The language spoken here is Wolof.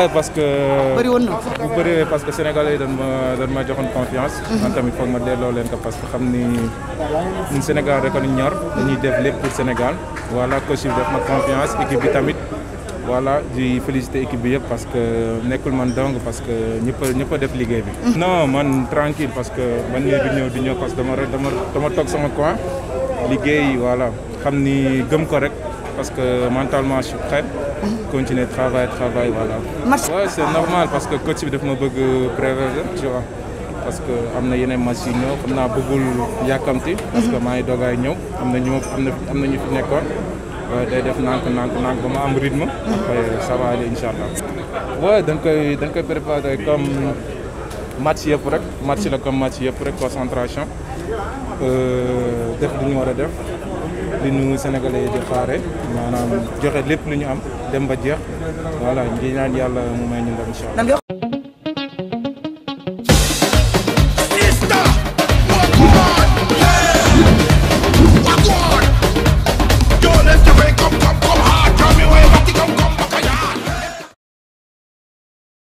waaye parce que. bëri woon na. bu bëree parce que sénégalais yi dañ ma dañ ma joxoon confiance. man tamit foog ma delloo leen ko parce que xam ni ñun Sénégal rek a ñu ñor. dañuy def lépp pour Sénégal. voilà coach bi def ma confiance équipe bi tamit. voilà di féliciter équipe bi yëpp parce que nekkul man dong parce que ñëpp a ñëpp a def liggéey bi. non man tranquille parce que man mii di ñëw di ñëw parce que dama dama dama toog sama coin liggéey voilà xam ni gëm ko rek parce que mentalement je suis prêt. continuer travail travail voilà. match ouais c'est normal parce que coach bi daf ma bëgg préserver tu vois parce que am na yeneen match yu ñëw xam naa bëggul yàkkamti. parce que maa ngi doogaay ñëw am na ñu am na am na ñu fi nekkoon. waaye day def nànk nànk nànk ba ma am rythme. après ça va aller incha allah. waaye dañ koy dañ koy préparer comme match yëpp rek match la comme match yëpp rek concentration def lu ñu war a def li ñu Sénégalais yi di xaare maanaam joxe lépp lu ñu am dem ba jeex voilà ngi ñaan yàlla mu may ñu ndam incha allah.